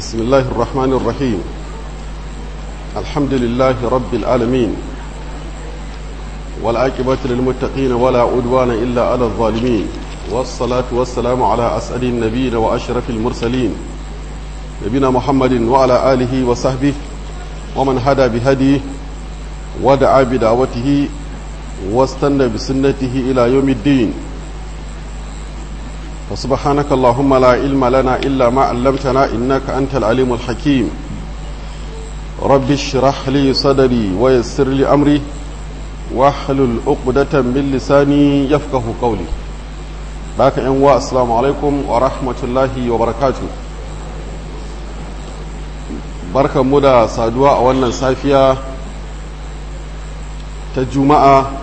بسم الله الرحمن الرحيم الحمد لله رب العالمين والعاقبة للمتقين ولا عدوان إلا على الظالمين والصلاة والسلام على أسعد النبيين وأشرف المرسلين نبينا محمد وعلى آله وصحبه ومن هدى بهديه ودعا بدعوته واستنى بسنته إلى يوم الدين فسبحانك اللهم لا علم لنا إلا ما علمتنا إنك أنت العليم الحكيم رب اشرح لي صدري ويسر لي أمري واحلل عقدة من لساني يفقه قولي باك أنواع السلام عليكم ورحمة الله وبركاته barkan mu da saduwa a wannan safiya ta juma'a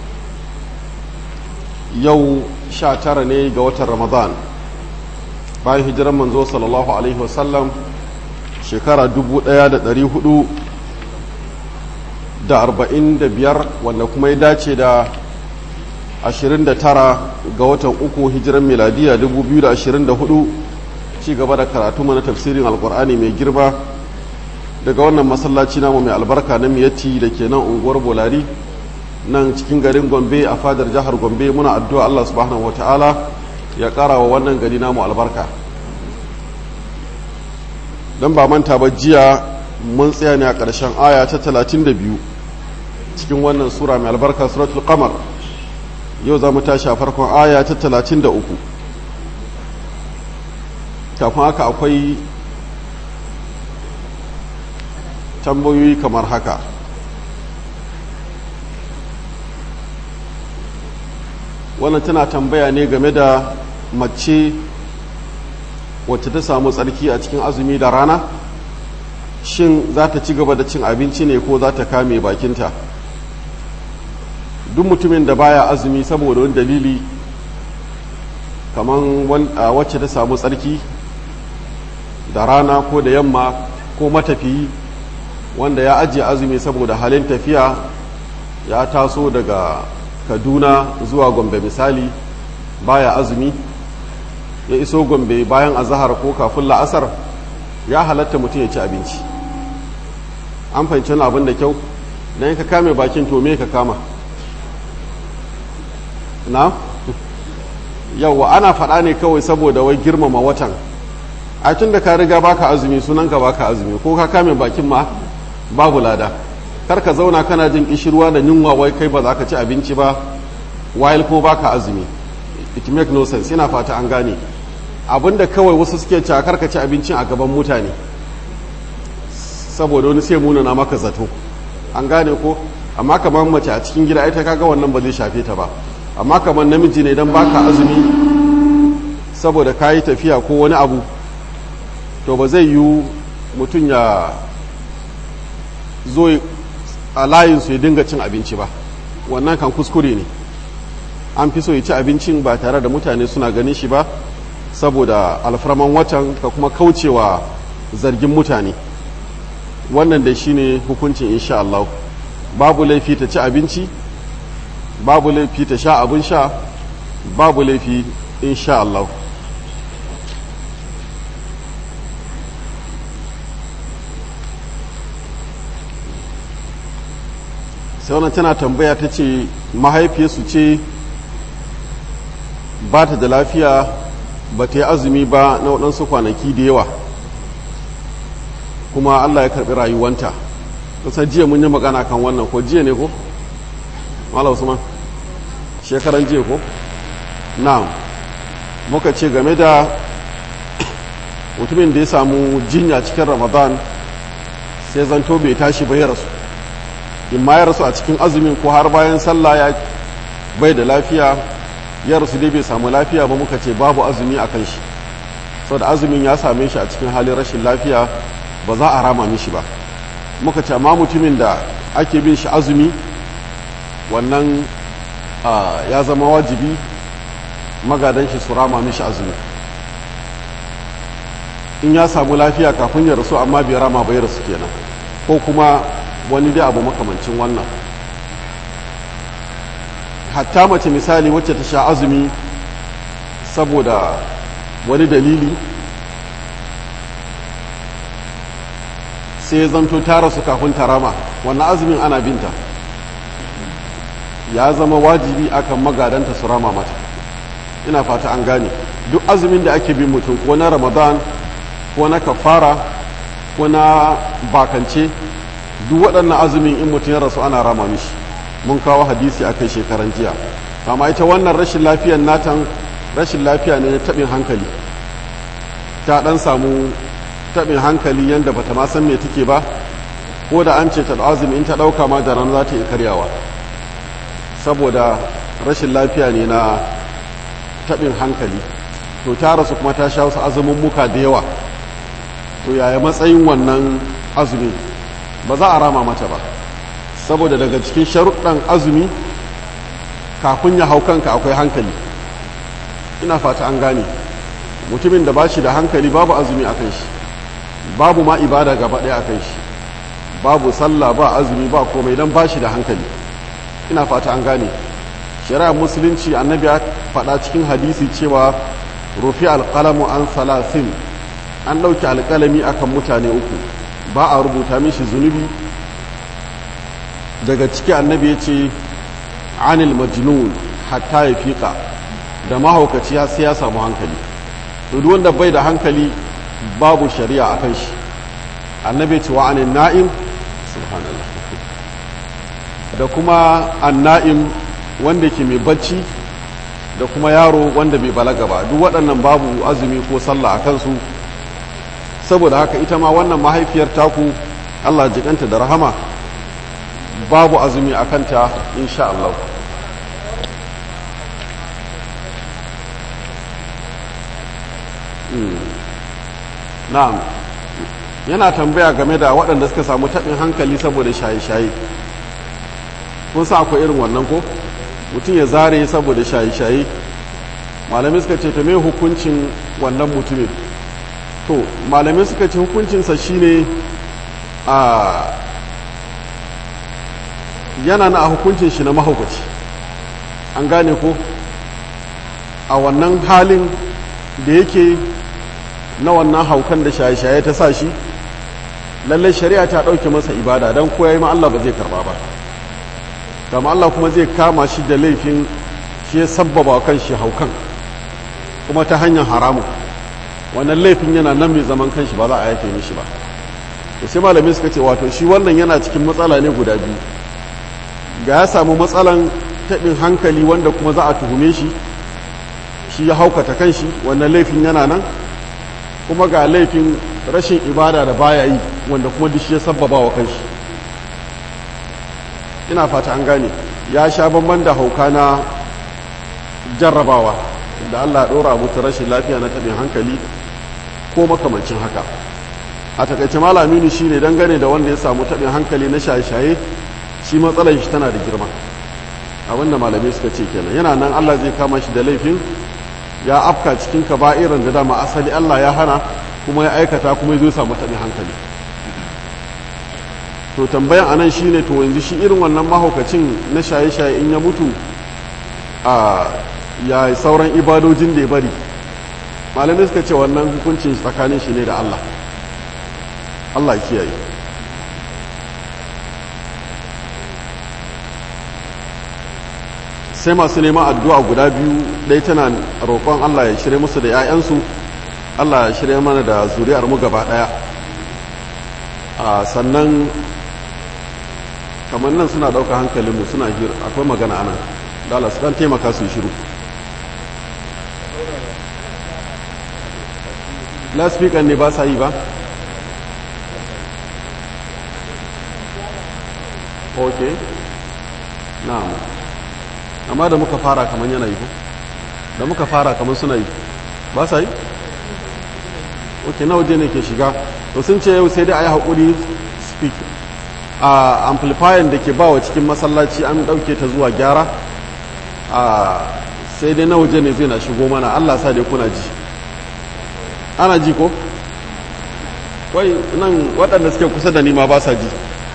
yau sha tara ne ga watan ramadan bayan hijiran manzo sallallahu alaihi wasallam shekara dubu ɗaya da ɗari hudu da arba'in da biyar wanda kuma ya dace da ashirin da tara ga watan uku hijiran miladiya dubu biyu da ashirin da hudu ci gaba da karatu mana tafsirin alkur'ani mai girma daga wannan masallaci namu mai albarka na miyatti da ke nan unguwar bolari nan cikin garin gombe a fadar jihar gombe muna addu'a allah subhanahu wa ta'ala ya ƙara wa wannan gari namu albarka don ba manta ba jiya mun tsaya ne a ƙarshen aya ta 32 cikin wannan sura mai albarka suratul qamar yau za mu tashi a farkon aya ta 33 kafin haka akwai tambayoyi kamar haka wannan tana tambaya ne game da mace wacce ta samu tsarki a cikin azumi da rana shin za ta ci gaba da cin abinci ne ko za ta kame bakinta duk mutumin da baya azumi saboda wani dalili kamar wacce ta samu tsarki da rana ko da yamma ko matafiyi wanda ya ajiye azumi saboda halin tafiya ya taso daga kaduna zuwa gombe misali baya azumi ya iso gombe bayan azahar ko kafin la'asar ya halatta mutum ya ci abinci an fahimci wani abin da kyau don ka kame bakin to me ka kama na yauwa ana faɗa ne kawai saboda wai girmama watan a tun da ka riga baka azumi sunanka baka azumi ko ka kame bakin ma babu lada kar ka zauna kana jin kishirwa da yunwa wai kai ba za ka ci abinci ba while ko baka azumi it make no sense yana fata an gane abinda kawai wasu suke cewa kar ka ci abincin a gaban mutane saboda wani sai munana maka zato an gane ko amma kamar mace a cikin gida ita kaga wannan ba zai shafe ta ba amma kamar namiji ne dan baka azumi saboda kayi tafiya ko wani abu to ba zai yiwu mutum ya zo a layinsu ya dinga cin abinci ba wannan kan kuskure ne an fi so ya ci abincin ba tare da mutane suna ganin shi ba saboda alfarman watan ka kuma kaucewa zargin mutane wannan da shi ne hukuncin insha Allah babu laifi ta ci abinci babu laifi ta sha abin sha babu laifi insha Allah sai wannan tana tambaya ta ce mahaifiyarsu ce ba ta da lafiya ba ta yi azumi ba na waɗansu kwanaki da yawa kuma allah ya karɓi rayuwanta kusa jiya mun yi magana kan wannan ko jiya ne ko? mala usman shekaran jiya ko? na muka ce game da mutumin da ya samu jinya cikin ramadan sai zanto bai tashi bai rasu in ma ya rasu a cikin azumin ko har bayan sallah ya bai da lafiya ya rasu dai bai samu lafiya ba muka ce babu azumi a kan shi saboda azumin ya same shi a cikin halin rashin lafiya ba za a rama mishi ba muka ce amma mutumin da ake bin shi azumi wannan ya zama wajibi magadan shi su rama mishi azumi in ya samu lafiya kafin ya rasu amma bai rama bai rasu kenan ko kuma wani dai abu makamancin wannan hatta mace misali wacce ta sha azumi saboda wani dalili sai ya zanto ta rasu kafin ta rama wannan azumin ana binta ya zama wajibi akan magadanta su rama mata ina fata an gane duk azumin da ake bin mutum ko na ramadan ko na kafara ko na bakance duk waɗannan azumin in mutum ya rasu ana rama mishi mun kawo hadisi a kai shekaran jiya amma ita wannan rashin lafiyan natan rashin lafiya ne na taɓin hankali ta ɗan samu taɓin hankali yadda bata ma san me take ba ko da an ce ta azumi in ta ɗauka ma da ran za ta iya karyawa saboda rashin lafiya ne na taɓin hankali to ta rasu kuma ta sha wasu azumin muka da yawa to yaya matsayin wannan azumi ba za a rama mata ba saboda daga cikin sharuɗan azumi kafin ya hau kanka akwai hankali ina fata an gane mutumin da ba shi da hankali babu azumi a kan shi babu ma ibada gaba ɗaya a kan shi babu sallah ba azumi ba komai don ba shi da hankali ina fata an gane shari'ar musulunci annabi ya faɗa cikin hadisi cewa rufi alƙalamu an salasin an ɗauki alƙalami akan mutane uku ba a rubuta mishi zunubi daga ciki annabi ya ce anil majnun hatta ya fiƙa da mahaukaci ya sai ya samu hankali duk wanda bai da hankali babu shari'a a kan shi annabi ya ce wa anil na'im subhanallah da kuma anna'im wanda ke mai bacci da kuma yaro wanda bai balaga ba duk waɗannan babu azumi ko sallah a kansu saboda haka ita ma wannan mahaifiyar taku Allah jikanta da rahama babu azumi a kanta insha Allah na'am yana tambaya game da waɗanda suka samu taɓin hankali saboda shaye-shaye kun sa akwai irin wannan ko mutum ya zare saboda shaye-shaye malamai suka ce ta mai hukuncin wannan mutumin to malamai suka ce hukuncinsa shine a yana na a hukuncin shi na mahaukaci an gane ko a wannan halin da yake na wannan haukan da shaye-shaye ta sa shi lallai shari'a ta ɗauke masa ibada don koya yi ma Allah ba zai karba ba kama Allah kuma zai kama shi da laifin shi ya sabbaba kan shi haukan kuma ta hanyar haramu wannan laifin yana nan mai zaman kanshi ba za a yake mishi ba to sai malamai suka ce wato shi wannan yana cikin matsala ne guda biyu ga ya samu matsalan taɓin hankali wanda kuma za a tuhume shi shi ya haukata kanshi wannan laifin yana nan kuma ga laifin rashin ibada da baya yi wanda kuma duk shi ya sabbaba wa kanshi ina fata an gane ya sha bamban da hauka na jarrabawa da Allah ya ɗora mutu rashin lafiya na taɓin hankali ko makamancin haka a takaice malamini shi ne dangane da wanda ya samu taɓin hankali na shaye-shaye shi matsalar shi tana da girma abinda malamai suka ce kenan yana nan Allah zai kama shi da laifin ya afka cikin kaba'iran da dama asali Allah ya hana kuma ya aikata kuma ya zo samu taɓin hankali to tambayan anan shine to yanzu shi irin wannan mahaukacin na shaye-shaye in ya mutu a ya sauran ibadojin da ya bari malamai suka ce wannan hukuncin tsakanin shi ne da Allah Allah kiyaye sai masu neman addu'a guda biyu ɗaya tana roƙon Allah ya shirya musu da 'ya'yansu Allah ya shirya mana da zuri'ar mu gaba ɗaya sannan kamar nan suna ɗauka hankalinmu suna hira akwai magana ana dala su ɗan taimaka su shiru laspikan ne ba sa yi ba ok na'am amma da muka fara kamar yana yi ko da muka fara kamar suna yi ba sa yi ok na waje ne ke shiga to sun ce yau sai dai a yi haƙuri speak a amplifier da ke bawa cikin masallaci an ɗauke ta zuwa gyara a sai dai na waje ne zai na shigo mana allah sa dai kuna ji ana ji ko wai nan waɗanda suke kusa da nima ba sa ji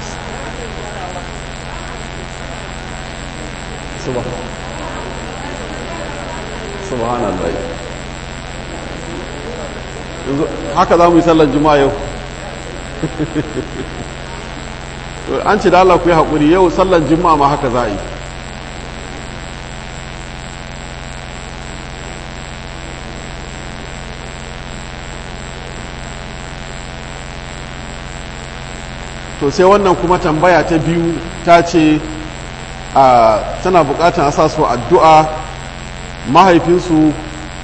subhanallah haka za mu yi sallar juma'a yau an ce da Allah ku yi haƙuri yau sallan juma'a ma haka za a yi to sai wannan kuma tambaya ta biyu ta ce a tana bukatar a sa su addu'a mahaifinsu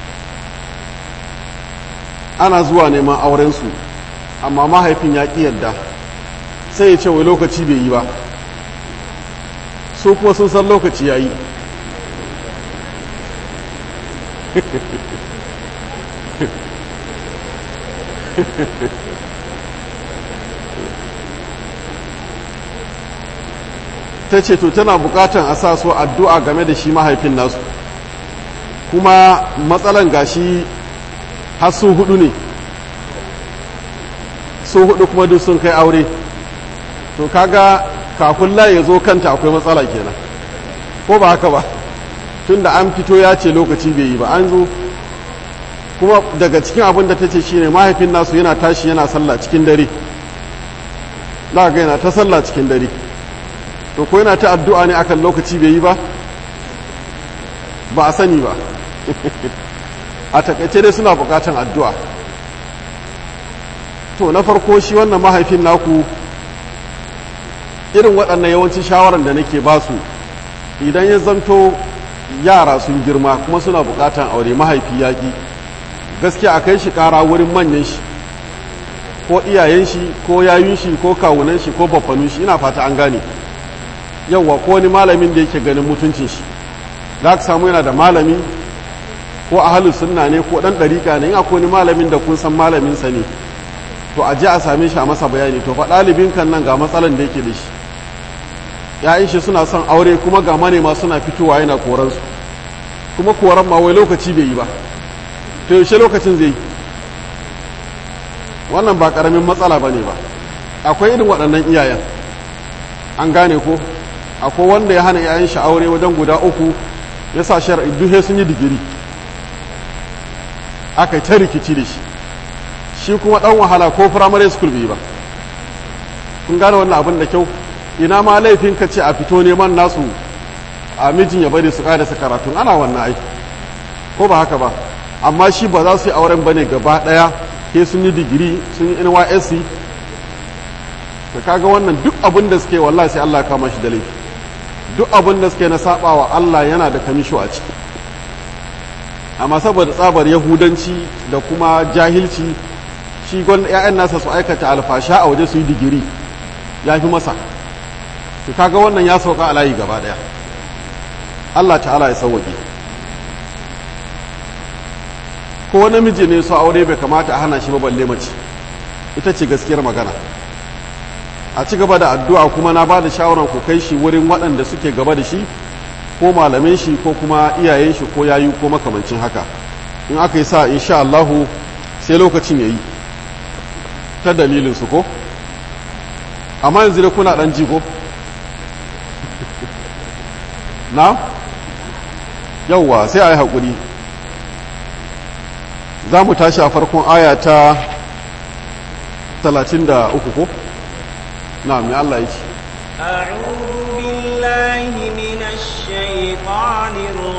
ana zuwa neman aurensu amma mahaifin ya ƙi yadda sai ya ce wai lokaci bai yi ba su kuma sun san lokaci ya yi ta ce to tana bukatan a sa su addu'a game da shi mahaifin nasu kuma matsalan gashi har su hudu ne su hudu kuma duk sun kai aure to kaga kafin layi ya zo kanta akwai matsala kenan ko ba haka ba tun da an fito ya ce lokaci bai yi ba an zo kuma daga cikin abin da ta ce shine mahaifin nasu yana tashi yana sallah cikin dare za ga yana ta sallah cikin dare to ko yana ta addu'a ne akan lokaci bai yi ba ba a sani ba a takaice dai suna bukatan addu'a to na farko shi wannan mahaifin naku irin waɗannan yawancin shawarar da nake ba su idan ya zanto yara sun girma kuma suna bukatan aure mahaifi yaƙi gaskiya a kai shi ƙara wurin manyan shi ko iyayen shi ko yayun shi ko kawunan shi ko baffanun shi ina fata an gane yauwa ko wani malamin da yake ganin mutuncin shi za ka samu yana da malami ko ahalus sunna ne ko dan ɗariƙa ne in akwai wani malamin da kun san malaminsa ne to a je a same shi a masa bayani to fa ɗalibin kan nan ga matsalan da yake da shi ya'yan shi suna son aure kuma ga manema suna fitowa yana koransu kuma koran ma wai lokaci bai yi ba to yaushe lokacin zai yi wannan ba ƙaramin matsala ba ne ba akwai irin waɗannan iyayen an gane ko akwai wanda ya hana 'ya'yan shi aure wajen guda uku ya sa shari'i duhe sun yi digiri aka yi ta rikici da shi shi kuma ɗan wahala ko firamare school bai ba kun gane wannan abin da kyau ina ma laifin ka ce a fito neman nasu a mijin ya bari su ƙarasa karatun ana wannan aiki ko ba haka ba amma shi ba za su yi auren bane gaba ɗaya ke sun yi digiri sun yi nysc ka kaga wannan duk abin da suke wallahi sai Allah kama shi da laifi duk abin da suke na saba wa Allah yana da kamisho a ciki amma saboda tsabar yahudanci da kuma jahilci shi gwan ƴaƴan nasa su aikata alfasha a waje su yi digiri ya fi masa to kaga wannan ya sauka a layi gaba daya Allah ta'ala ya sauwaƙe ko namiji ne su aure bai kamata a hana shi ba balle mace ita ce gaskiyar magana a ci gaba da addu'a kuma na ba da shawarar ku kai shi wurin waɗanda suke gaba da shi ko malamin shi ko kuma iyayen shi ko yayu ko makamancin haka in aka yi sa insha Allahu sai lokacin ya yi ta dalilin su ko amma yanzu da kuna ɗan ji ko na yauwa sai a yi haƙuri za mu tashi a farkon aya ta 33 ko na mai Allah ya ce أعوذ بالله من الشيطان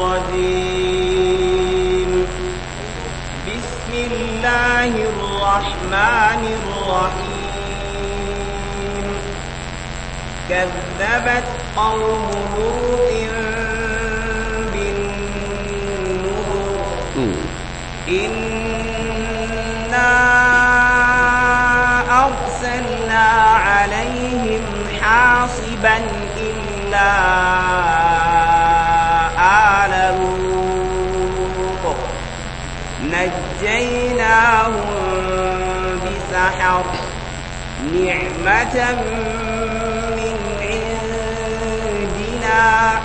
الرجيم بسم الله الرحمن الرحيم كذبت قوم لوط بالنذر إنا أرسلنا عليهم حاصبا إلا آل لوط نجيناهم بسحر نعمة من عندنا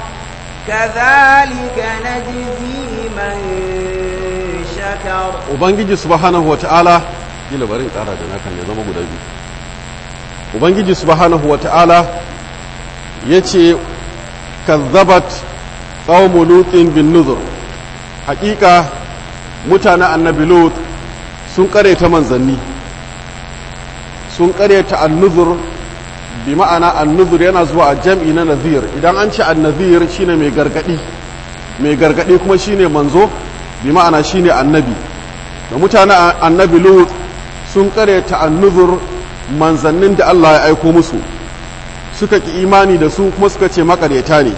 كذلك نجزي من شكر ubangiji subhanahu wata'ala kila bari in tsara da nakan ya zama guda biyu ubangiji subhanahu wata'ala ya ce kazzabat qaumu lutin bin nuzur hakika mutanen annabi lut sun ta manzanni sun karyata annuzur bi ma'ana annuzur yana zuwa a jam'i na nazir idan an ce annazir shine mai gargadi mai gargadi kuma shine manzo bi ma'ana shine annabi da mutanen annabi lut sun karyata annuzur manzannin da Allah ya aiko musu suka ki imani da su kuma suka ce makaryata ne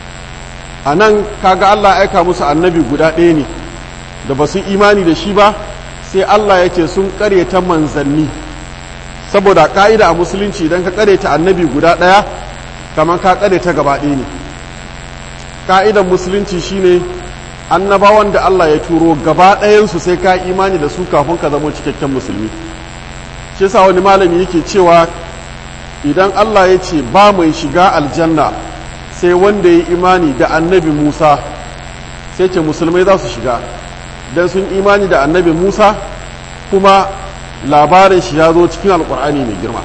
a nan kaga Allah ya aika musu annabi guda ɗaya ne da ba su imani da shi ba sai Allah ya ce sun karyata manzanni saboda ka'ida a musulunci idan ka karyata annabi guda ɗaya kamar ka karyata gaba ɗaya ne ka'idan musulunci shine annabawan da Allah ya turo gaba ɗayansu sai ka imani da su kafin ka zama cikakken musulmi shi sa wani malami yake cewa idan Allah ya ce ba mai shiga aljanna sai wanda ya imani da annabi Musa sai ce musulmai za su shiga don sun imani da annabi Musa kuma labarin shi ya zo cikin alkur'ani mai girma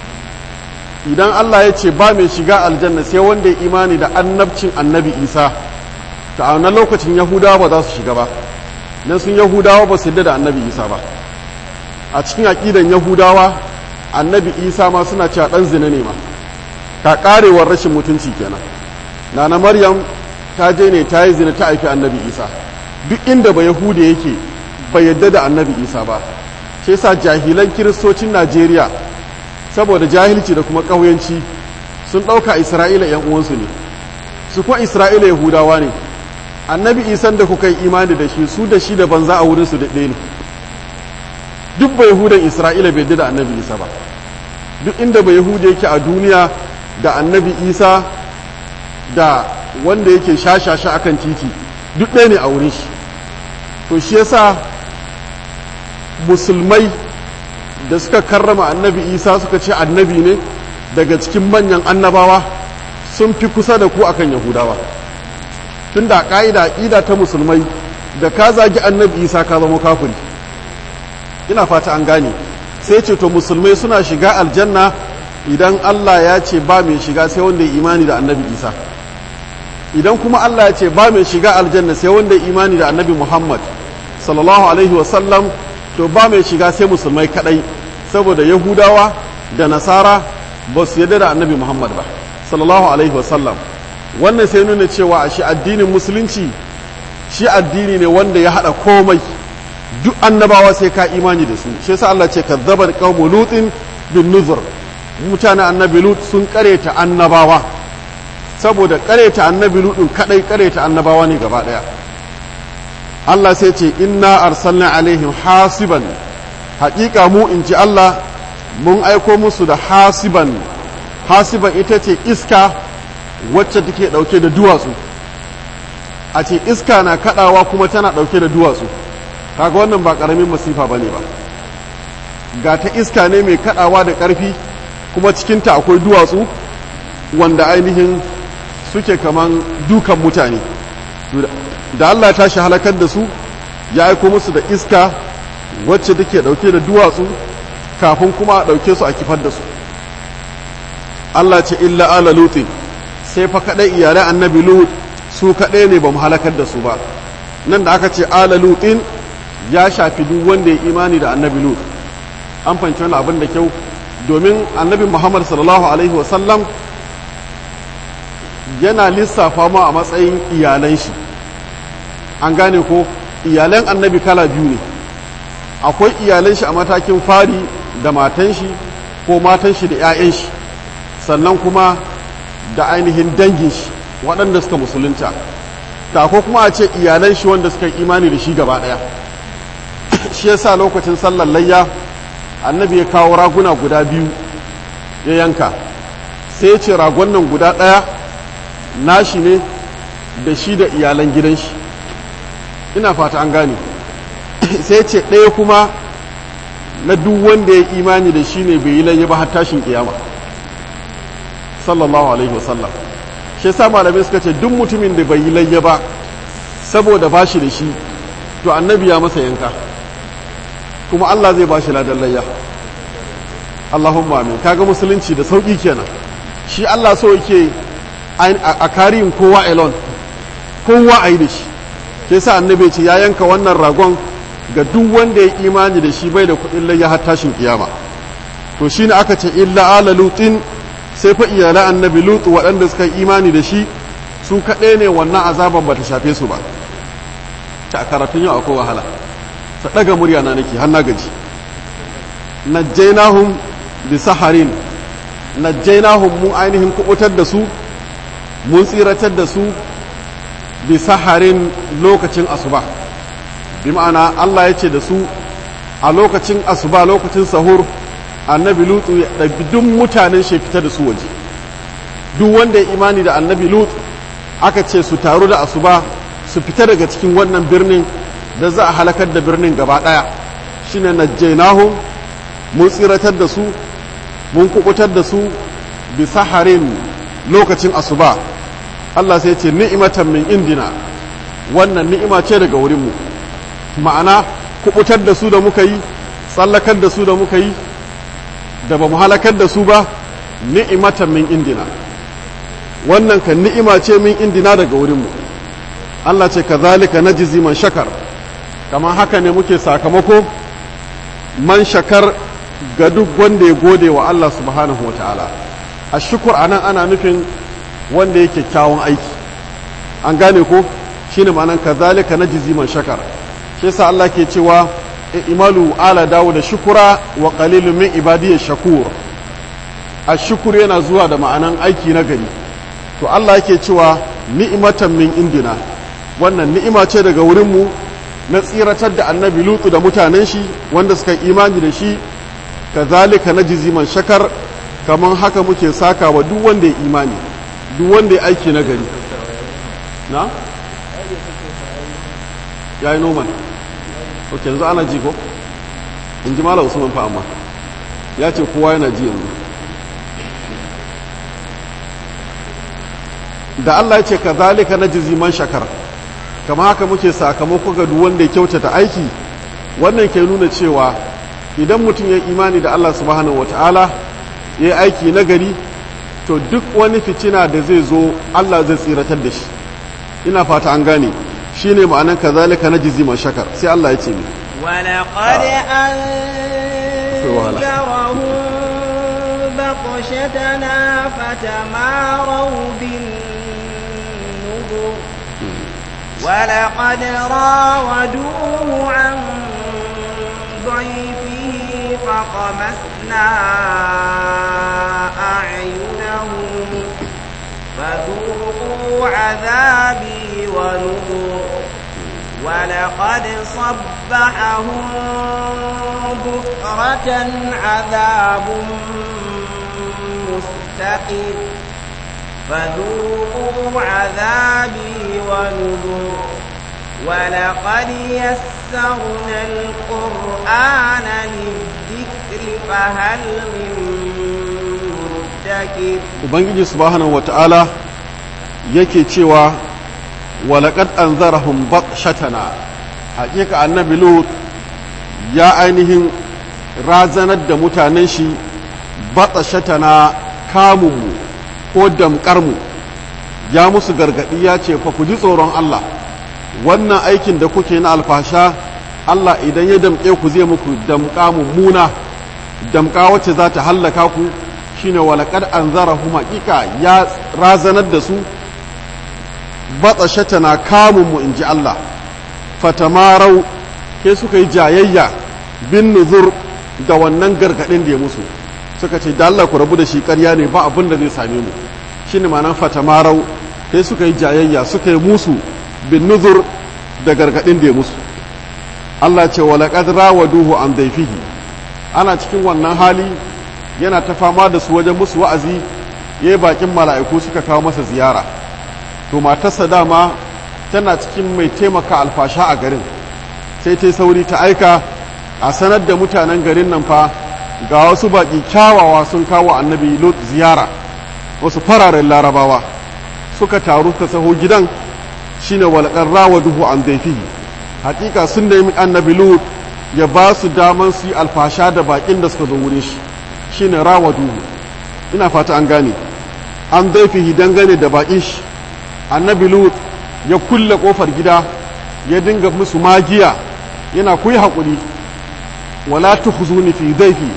idan Allah ya ce ba mai shiga aljanna sai wanda ya imani da annabcin annabi Isa ta a wannan lokacin yahudawa ba za su shiga ba don sun yahudawa ba su da annabi Isa ba a cikin aƙidan yahudawa annabi Isa ma suna cewa ɗan zina ne ma ka ƙarewar rashin mutunci kenan nana maryam ta je ne ta yi zina ta haifi annabi isa duk inda ba yahuda yake bai yadda da annabi isa ba shi yasa jahilan kiristocin najeriya saboda jahilci da kuma ƙauyanci sun ɗauka isra'ila yan uwansu ne su kuma isra'ila yahudawa ne annabi isan da kuka yi imani da shi su da shi da banza a wurinsu da ɗaya ne duk ba yahudan isra'ila bai yadda da annabi isa ba duk inda ba yahuda yake a duniya da annabi isa da wanda yake shashasha akan titi duk ɗaya ne a wurin shi to shi yasa musulmai da suka karrama annabi isa suka ce annabi ne daga cikin manyan annabawa sun fi kusa da ku akan yahudawa tun da ƙa'ida ƙida ta musulmai da ka zagi annabi isa ka zama kafiri ina fata an gane sai ce to musulmai suna shiga aljanna idan Allah ya ce ba mai shiga sai wanda ya imani da annabi isa idan kuma Allah ya ce ba mai shiga aljanna sai wanda ya imani da annabi muhammad sallallahu alaihi wasallam to ba mai shiga sai musulmai kadai saboda yahudawa da nasara ba su yadda da annabi muhammad ba sallallahu alaihi wasallam wannan sai nuna cewa a shi addinin musulunci shi addini ne wanda ya haɗa komai duk annabawa sai ka imani da su shi yasa Allah ce kazzabar qaumu lutin bin nuzur mutanen annabi lut sun kareta annabawa saboda kareta annabi lutun kadai kareta annabawa ne gaba daya Allah sai ce inna arsalna alaihim hasiban haƙiƙa mu in ji Allah mun aiko musu da hasiban hasiban ita ce iska wacce take ɗauke da duwatsu a ce iska na kaɗawa kuma tana ɗauke da duwatsu kaga wannan ba ƙaramin masifa ba ne ba ga ta iska ne mai kaɗawa da ƙarfi kuma cikinta akwai duwatsu wanda ainihin suke kaman dukan mutane da Allah ta shi halakar da su ya aiko musu da iska wacce take dauke da duwatsu kafin kuma a dauke su a kifar da su Allah ce illa ala lutin sai fa kadai iyalai annabi lut su kadai ne ba mu halakar da su ba nan da aka ce ala lutin ya shafi duk wanda ya imani da annabi lut an fahimci wani abin da kyau domin annabi muhammad sallallahu alaihi wasallam yana lissafa ma a matsayin iyalan shi an gane ko iyalan annabi kala biyu ne akwai iyalan shi a matakin fari da matan shi ko matan shi da 'ya'yan shi sannan kuma da ainihin dangin shi waɗanda suka musulunta ta ko kuma a ce iyalan shi wanda suka imani da shi gaba ɗaya shi yasa lokacin sallar layya annabi ya kawo raguna guda biyu ya yanka sai ya ce ragon nan guda ɗaya nashi ne da shi da iyalan gidan shi ina fata an gane sai ce ɗaya kuma na duk wanda ya imani da shi ne bai yi layya ba har tashin kiyama sallallahu alaihi wasallam shi sa malamai suka ce duk mutumin da bai yi layya ba saboda ba shi da shi to annabi ya masa yanka kuma Allah zai ba shi ladan layya Allahumma amin kaga musulunci da sauki kenan shi Allah so yake a kariyin kowa elon kowa a yi da shi ke sa annabi ce ya yanka wannan ragon ga duk wanda ya imani da shi bai da kuɗin layya har tashin kiyama to shine aka ce illa ala lutin sai fa iyalan annabi lut waɗanda suka yi imani da shi su kaɗai ne wannan azaban ba ta shafe su ba ta karatun yau akwai wahala ta ɗaga murya na nake har na gaji najjainahum bi saharin najjainahum mu ainihin kubutar da su mun tsiratar da su bi saharin lokacin asuba bi ma'ana Allah ya ce da su a lokacin asuba lokacin sahur annabi lutu ya ɗabi duk mutanen shi fita da su waje duk wanda ya imani da annabi lut aka ce su taru da asuba su fita daga cikin wannan birnin da za a halakar da birnin gaba ɗaya shine najjainahum mun tsiratar da su mun kubutar da su bi saharin lokacin asuba Allah sai ce ni'imatan min indina wannan ni'ima ce daga wurinmu ma'ana kubutar da su da muka yi tsallakar da su da muka yi da ba mu halakar da su ba ni'imatan min indina wannan kan ni'ima ce min indina daga wurinmu Allah ce kazalika najzi man shakar kamar haka ne muke sakamako man shakar ga duk wanda ya gode wa Allah subhanahu wa ta'ala a shukur a nan ana nufin wanda ya kyakkyawan aiki an gane ko shi ne ma'anan ka zalika na jiziman shakar shi sa Allah ke cewa imalu ala dawo da shukura wa qalilun min ibadiyya shakur a shukur yana zuwa da ma'anan aiki na gari to Allah yake cewa ni'imatan min indina wannan ni'ima ce daga wurinmu na tsiratar da annabi lutu da mutanen shi wanda suka imani da shi kazalika najzi man shakar kaman haka muke saka wa duk wanda ya imani duk wanda ya aiki na gari na yayi noman ok yanzu ana ji ko in ji mala usman fa amma ya ce kowa yana ji yanzu da Allah ya ce kazalika najzi man shakar kama haka muke sakamako ga duk wanda ya kyautata aiki wannan ke nuna cewa idan mutum ya imani da Allah subhanahu wata'ala ya yi aiki na gari to duk wani fitina da zai zo Allah zai tsiratar da shi ina fata an gane shi ne ma'anan kazalika na jizi shakar sai Allah ya ce ne ولقد أنذرهم بطشتنا فتماروا بالنذر ولقد راودوه عن ضيفه فطمسنا أعينهم فذوقوا عذابي ونذر ولقد صبحهم بكرة عذاب مستقر فذوقوا عذابي ونذر ولقد يسرنا القرآن للذكر فهل من مدكر ubangiji subhanahu wata'ala yake cewa walaqad anzarahum batshatana hakika annabi lut ya ainihin razanar da mutanen shi batshatana kamunmu ko damƙarmu ya musu gargaɗi ya ce fa ku ji tsoron Allah wannan aikin da kuke na alfasha Allah idan ya damƙe ku zai muku damƙa mummuna damƙa wacce za ta hallaka ku shine walaqad anzarahum haqiqa ya razanar da su batsashata na kamun mu inji Allah fatamarau ke suka yi jayayya bin nuzur da wannan gargadin da ya musu suka ce da Allah ku rabu da shi ƙarya ne ba abin da zai same mu shine ma'anar fatamarau ke suka yi jayayya suka yi musu bin nuzur da gargadin da ya musu Allah ce walaqad rawaduhu an daifihi ana cikin wannan hali yana ta fama da su wajen musu wa'azi ya yi bakin mala'iku suka kawo masa ziyara to matarsa dama tana cikin mai taimaka alfasha a garin sai ta sauri ta aika a sanar da mutanen garin nan fa ga wasu baki kyawawa sun kawo annabi lot ziyara wasu fararen larabawa suka taru ta saho gidan shine walƙar rawa duhu an daifihi hakika sun nemi annabi lot ya ba su daman su yi alfasha da bakin da suka zo wurin shi shine rawadu ina fata an gane an daifihi dangane da bakin shi annabi lut ya kulle kofar gida ya dinga musu magiya yana kuyi haƙuri wala tukhzuni fi daifi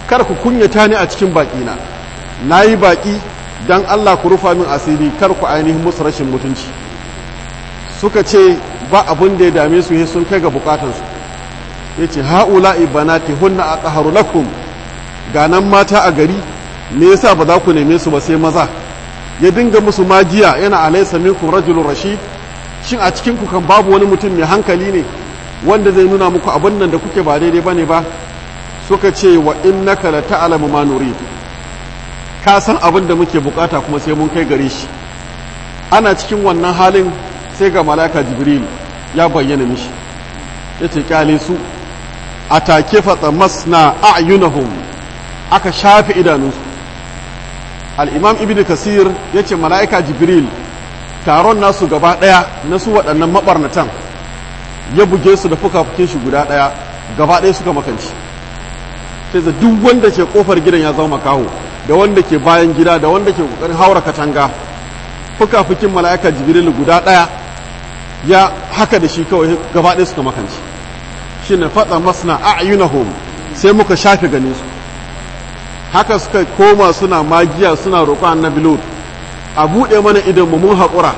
kar ku kunyata ni a cikin baƙina na yi baƙi don Allah ku rufa min asiri kar ku ainihin musu rashin mutunci suka ce ba abin da ya dame su he sun kai ga bukatansu ya ce ha'ula ibanati hunna a ƙaharu lakum ganan mata a gari me yasa ba za ku neme su ba sai maza ya dinga musu magiya yana alaysa minkum rajulun rashid shin a cikin ku kan babu wani mutum mai hankali ne wanda zai nuna muku abin nan da kuke ba daidai bane ba suka ce wa innaka la ta'lamu ma nurid ka san abin da muke bukata kuma sai mun kai gare shi ana cikin wannan halin sai ga malaka jibril ya bayyana mishi yace kyale su atake fatsa masna a'yunahum aka shafe idanunsu al'imam ibn kasir ya ce mala'ika jibril taron nasu gaba ɗaya na su waɗannan maɓarnatan ya buge su da fuka-fukin shi guda ɗaya gaba ɗaya suka makanci sai da duk wanda ke ƙofar gidan ya zama makaho da wanda ke bayan gida da wanda ke ƙoƙarin haura katanga fuka-fukin mala'ika jibril guda ɗaya ya haka da shi kawai gaba ɗaya suka makanci shi ne faɗa masna a'yunahum sai muka shafe ganin su haka suka koma suna magiya suna roƙon annabi lut a buɗe mana idan mu mun haƙura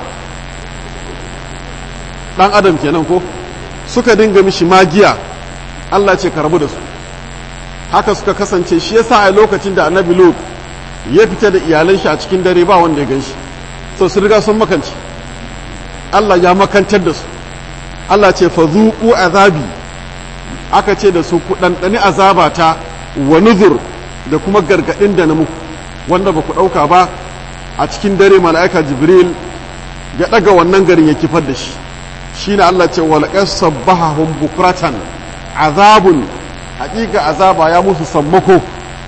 ɗan adam kenan ko suka dinga mishi magiya Allah ce ka rabu da su haka suka kasance shi yasa a lokacin da annabi lut ya fita da iyalan shi a cikin dare ba wanda ya gan shi so su riga sun makanci Allah ya makantar da su Allah ce fa zuqu azabi aka ce da su ku ɗanɗani azabata wa nuzur da kuma gargaɗin da na muku wanda ba ku ɗauka ba a cikin dare mala'ika jibril ya ɗaga wannan garin ya kifar da shi shi ne Allah ce walƙar sabbahahun bukratan azabun haƙiƙa azaba ya musu sammako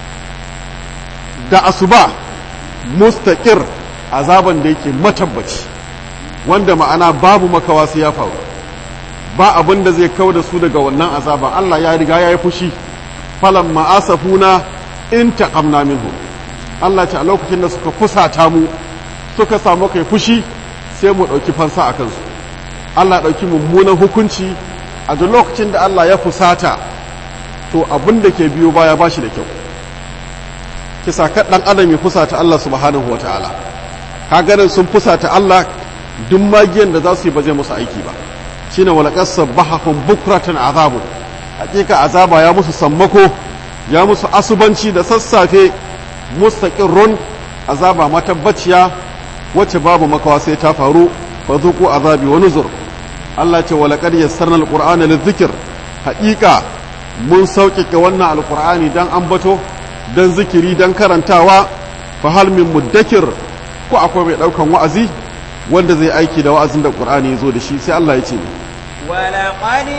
da asuba mustaƙir azaban da yake matabbaci wanda ma'ana babu makawa sai ya faru ba abin da zai kawo da su daga wannan azaban Allah ya riga ya yi fushi falan ma'asafuna in taqamna minhu Allah ce a lokacin da suka fusata mu suka samu kai fushi sai mu ɗauki fansa a kansu Allah ɗauki mummunan hukunci a duk lokacin da Allah ya fusata to abin da ke biyo baya ba shi da kyau kisa ɗan adam ya fusata Allah subhanahu wata'ala ka ganin sun fusata Allah duk magiyan da za su yi ba zai musu aiki ba shine walaqas sabbahahum bukratan azabun hakika azaba ya musu sammako ya musu asubanci da sassafe mustaqirrun azaba matabbaciya wacce babu makawa sai ta faru fa zuqu azabi wa nuzur Allah ce walaqad yassarna alqur'ana lidhikr haqiqa mun sauƙaƙe wannan alqur'ani dan ambato dan zikiri dan karantawa fa hal min muddakir ko akwai mai daukan wa'azi wanda zai aiki da wa'azin da qur'ani yazo da shi sai Allah ya ce ولقد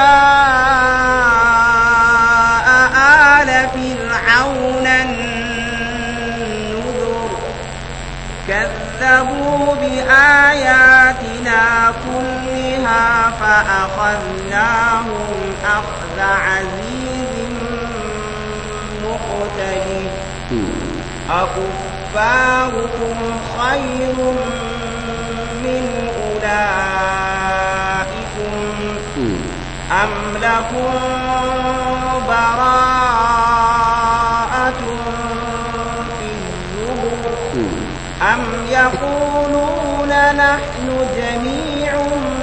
جاء آل فرعون النذر كذبوا بآياتنا كلها فأخذناهم أخذ عزيز مقتدر أكفاركم خير من أولئكم أم لكم براءة في الزبر أم يقولون نحن جميع